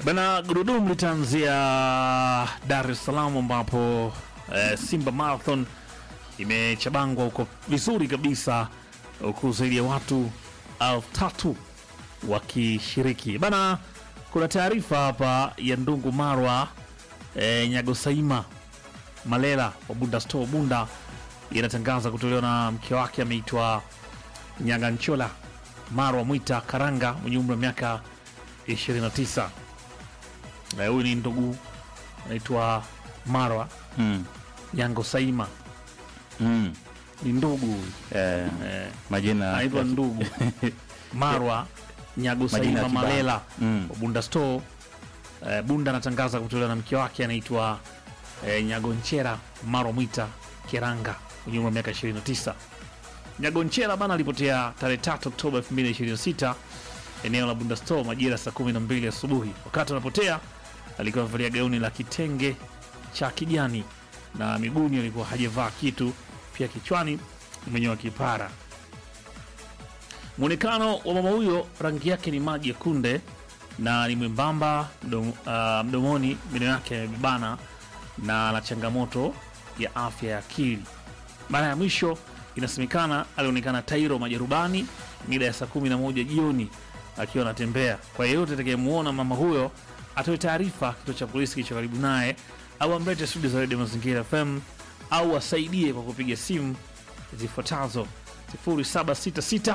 Bana, gurudumu litaanzia Dar es Salaam ambapo eh, Simba Marathon imechabangwa huko vizuri kabisa, huku zaidi ya watu elfu tatu wakishiriki. Bana, kuna taarifa hapa ya Ndungu Marwa eh, Nyagosaima Malela wa Bunda Store Bunda inatangaza kutolewa na mke wake ameitwa Nyaganchola Marwa Mwita Karanga mwenye umri wa miaka 29. Eh, Huyu ni ndugu anaitwa Marwa Mm. Nyango Saima, Mm. ni ndugu huyu. Eh, eh, majina anaitwa ndugu Marwa Nyago Majina Saima ya kibao. Malela Mm. wa Bunda Store. Eh, Bunda anatangaza kutolewa na mke wake anaitwa eh, Nyagonchera Marwa Mwita Keranga mwenye umri wa miaka 29. Nyagonchera bana alipotea tarehe 3 Oktoba 2026 eneo la Bunda Store majira saa 12 asubuhi. Wakati anapotea alikuwa amevalia gauni la kitenge cha kijani na miguuni alikuwa hajavaa kitu, pia kichwani amenyoa kipara. Mwonekano wa mama huyo, rangi yake ni maji ya kunde na ni mwembamba mdom, ah, mdomoni, meno yake yamebana na ana changamoto ya afya ya akili. Mara ya mwisho inasemekana alionekana Tairo Majerubani mida ya saa kumi na moja jioni akiwa anatembea. Kwa yeyote atakayemwona mama huyo atoe taarifa kituo cha polisi kilicho karibu naye, au amlete studio za redio Mazingira FM au asaidie kwa kupiga simu zifuatazo 0766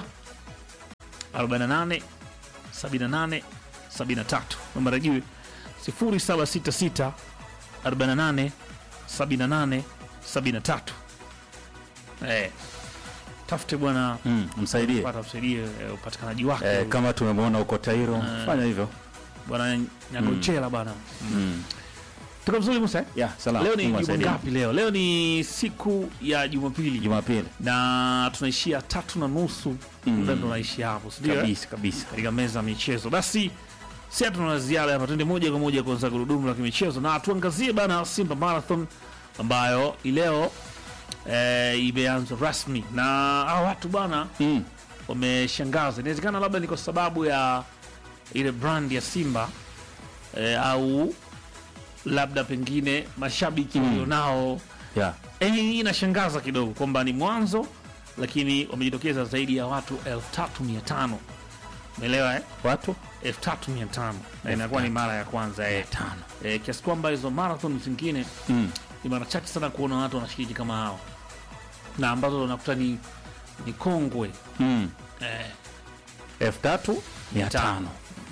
48 78 73. Namba rejiwe 0766 48 78 73. Eh, tafute bwana Mm, msaidie pata usaidie eh, upatikanaji wake eh, kama tumemwona huko Tairo Eh. fanya hivyo bwana Nyagochela bwana. mm. Tuko vizuri Musa? eh? yeah, salama. Leo ni Mungu juma asaidie. ngapi leo? Leo ni siku ya Jumapili Jumapili na tunaishia tatu na nusu Mm. muda ndo naishia hapo, si ndio? eh? kabisa kabisa. katika meza ya michezo. Basi si hatuna la ziada hapa, tuende moja kwa moja kuanza gurudumu la kimichezo na tuangazie bana Simba Marathon ambayo ileo eh, imeanza rasmi na hawa watu bana Mm. wameshangaza. Inawezekana labda ni kwa sababu ya ile brand ya Simba eh, au labda pengine mashabiki Mm. walionao Yeah. Eh, hii inashangaza kidogo kwamba ni mwanzo, lakini wamejitokeza zaidi ya watu 3500 umeelewa eh? Watu 3500 na inakuwa ni mara ya kwanza eh. tano. Eh, kiasi kwamba hizo marathon zingine Mm. ni mara chache sana kuona watu wanashiriki kama hao, na ambazo unakuta ni, ni kongwe Mm. eh, elfu tatu mia tano.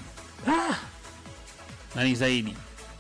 na ni zaidi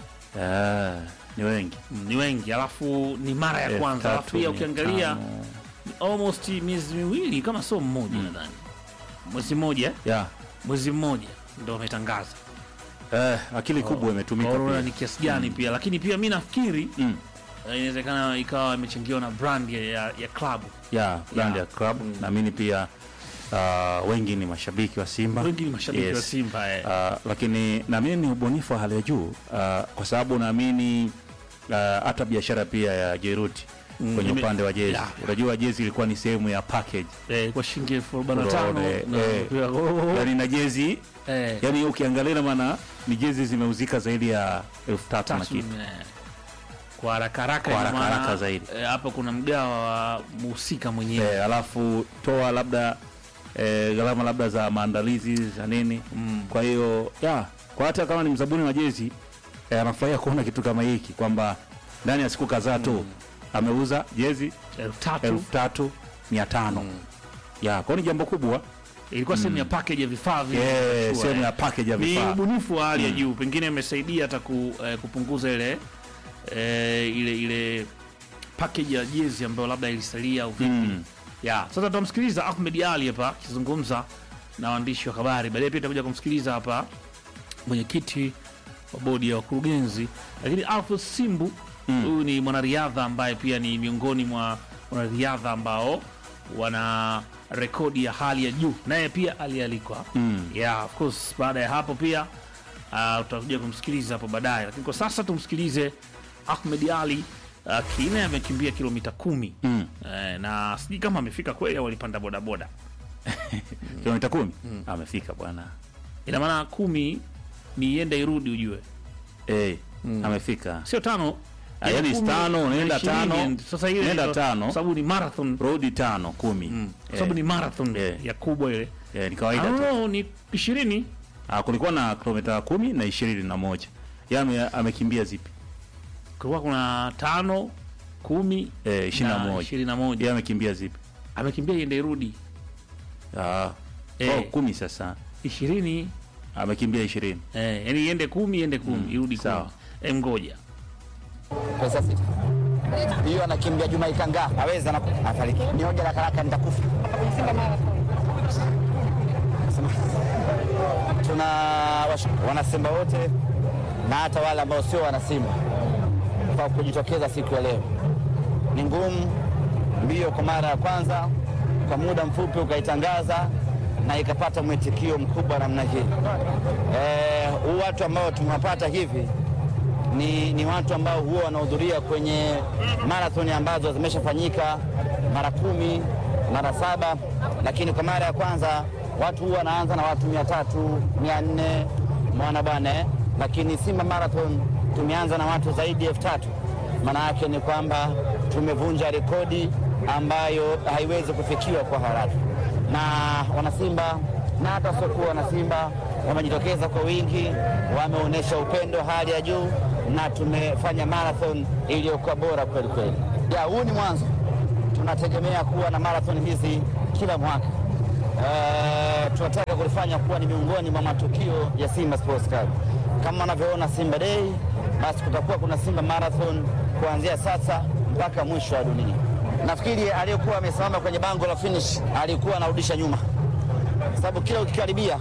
Ah, ni wengi mm, ni wengi, alafu ni mara ya Elfu kwanza, alafu tatu pia mia ukiangalia tano. ni almost miezi miwili kama sio mmoja nadhani mwezi mmoja eh? yeah. mwezi mmoja ndo wametangaza eh, akili kubwa imetumika Corona pia. ni kiasi gani pia, lakini pia mi nafikiri Mm. eh, inawezekana ikawa imechangiwa na brand ya, ya, ya klabu. yeah, brand Yeah. ya club naamini pia uh, wengi ni mashabiki wa Simba Wengi ni mashabiki Yes. wa Simba eh. Uh, lakini naamini ni ubunifu wa hali ya juu uh, kwa sababu naamini uh, hata biashara pia ya Jeruti kwenye Ime- upande wa jezi Yeah. unajua jezi ilikuwa ni sehemu ya package Eh, kwa shilingi elfu arobaini na tano Unaona, na eh, pia- oh, yani na jezi eh, yani ukiangalia maana ni jezi zimeuzika zaidi ya elfu tatu na tatu, kitu eh, kwa haraka haraka Kwa ina haraka maana, haraka zaidi. eh, hapa kuna mgawa wa muhusika mwenyewe eh, alafu toa labda eh, gharama labda za maandalizi za nini Mm. kwa hiyo ya kwa hata kama ni mzabuni wa jezi eh, anafurahia kuona kitu kama hiki kwamba ndani ya siku kadhaa tu ameuza jezi elfu tatu elfu tatu mia tano ya kwao ni jambo kubwa ilikuwa sehemu ya package ya vifaa vile Eh, vinavyochukua, sehemu eh. ya package ya ni vifaa ubunifu wa hali ya juu, pengine imesaidia hata ku, eh, kupunguza ile eh, ile ile package ya jezi ambayo labda ilisalia au vipi. Mm. Ya, sasa tutamsikiliza Ahmed Ali hapa akizungumza na waandishi wa habari. Baadaye pia tutakuja kumsikiliza hapa mwenyekiti wa bodi ya wakurugenzi, lakini Alphonse Simbu huyu ni mwanariadha ambaye pia ni miongoni mwa wanariadha ambao wana rekodi ya hali ya juu, naye pia alialikwa Mm. yeah, of course. Baada ya hapo pia uh, tutakuja kumsikiliza hapo baadaye, lakini kwa sasa tumsikilize Ahmed Ali uh, Kine amekimbia kilomita kumi Mm. eh, na sijui kama amefika kweli au alipanda bodaboda. kilomita kumi amefika bwana Ina maana kumi ni iende irudi ujue eh, amefika sio tano Ah, ya yaani kumi tano, na unaenda ishirini, tano, sasa ile unaenda ndio- tano. kwa sababu ni marathon rodi tano kumi kwa sababu ni marathon Eh. ya kubwa ile eh, ni kawaida Ah, tu no, ni ishirini ah, kulikuwa na kilomita kumi na ishirini na moja Yeye ame, amekimbia zipi kulikuwa kuna tano kumi eh, ishirini na moja ishirini na moja Yeye amekimbia zipi amekimbia iende irudi ah, Eh. oh, kumi sasa ishirini amekimbia ishirini eh, yani iende kumi iende kumi irudi sawa. kumi eh, ngoja pesa sita hiyo anakimbia Juma Ikanga aweza na afariki ni hoja la karaka nitakufa tuna wash- wanasimba wote na hata wale ambao sio wanasimba kwa kujitokeza siku ya leo ni ngumu mbio kwa mara ya kwanza kwa muda mfupi ukaitangaza na ikapata mwitikio mkubwa namna hii eh, huu watu ambao tumewapata hivi ni, ni watu ambao huwa wanahudhuria kwenye marathoni ambazo zimeshafanyika mara kumi mara saba, lakini kwa mara ya kwanza watu huwa wanaanza na watu mia tatu mia nne mwana bwana eh? Lakini Simba Marathon tumeanza na watu zaidi ya elfu tatu. Maana yake ni kwamba tumevunja rekodi ambayo haiwezi kufikiwa kwa haraka, na wanasimba na hata wasiokuwa wanasimba wamejitokeza kwa wingi, wameonyesha upendo hali ya juu, na tumefanya marathon iliyokuwa bora kweli kweli. Ya, huu ni mwanzo, tunategemea kuwa na marathon hizi kila mwaka. Eh, tunataka kulifanya kuwa ni miongoni mwa matukio ya Simba Sports Club. Kama wanavyoona Simba Day, basi kutakuwa kuna Simba Marathon kuanzia sasa mpaka mwisho wa dunia. Nafikiri aliyekuwa amesimama kwenye bango la finish alikuwa anarudisha nyuma, sababu kila ukikaribia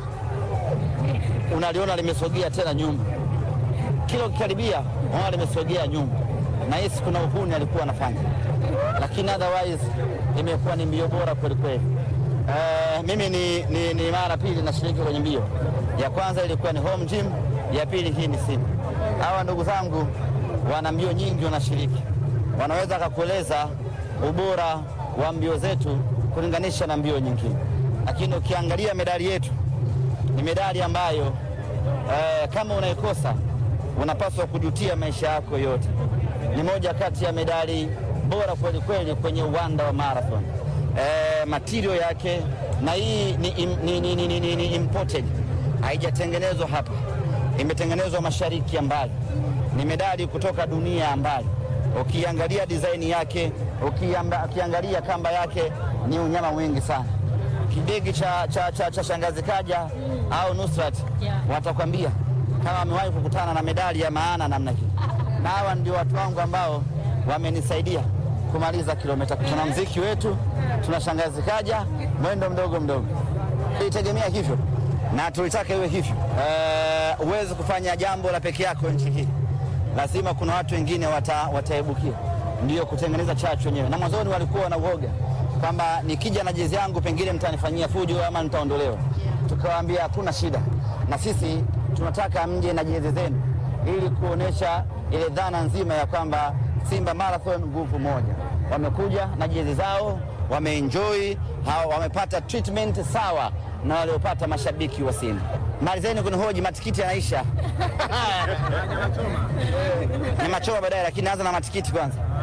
unaliona limesogea tena nyuma, kila ukikaribia unaona limesogea nyuma, na hisi kuna uhuni alikuwa anafanya, lakini otherwise imekuwa ni mbio bora kweli kweli. Uh, mimi ni, ni, ni mara pili nashiriki kwenye mbio. Ya kwanza ilikuwa ni home gym, ya pili hii ni Simba. Hawa ndugu zangu wana mbio nyingi wanashiriki, wanaweza kakueleza ubora wa mbio zetu kulinganisha na mbio nyingine, lakini ukiangalia medali yetu ni medali ambayo eh, kama unaikosa unapaswa kujutia maisha yako yote. Ni moja kati ya medali bora kweli kweli kwenye uwanda wa marathon. Eh, material yake na hii ni, im- ni, ni, ni, ni, ni, ni imported, haijatengenezwa hapa, imetengenezwa mashariki ya mbali. Ni medali kutoka dunia ya mbali. Ukiangalia design yake, ukiamba- ukiangalia kamba yake, ni unyama mwingi sana kidegi cha, cha, cha, cha shangazi Kaja au Nusrat watakwambia kama wamewahi kukutana na medali ya maana namna hii, na hawa ndio watu wangu ambao wamenisaidia kumaliza kilomita. Tuna mziki wetu, tuna shangazi Kaja, mwendo mdogo mdogo, tulitegemea hivyo na tulitaka iwe hivyo. Eh, Huwezi kufanya jambo la peke yako nchi hii, lazima kuna watu wengine wata, wataibukia, ndio kutengeneza chachu wenyewe. Na mwanzoni walikuwa na uoga kwamba nikija na jezi yangu pengine mtanifanyia fujo ama nitaondolewa. Tukawaambia hakuna shida, na sisi tunataka mje na jezi zenu ili kuonesha ile dhana nzima ya kwamba Simba Marathon nguvu moja. Wamekuja na jezi zao, wameenjoy, hawa wamepata treatment sawa na waliopata mashabiki wa Simba. Malizeni kunihoji, matikiti yanaisha. Ni machoma baadaye, lakini naanza na matikiti kwanza.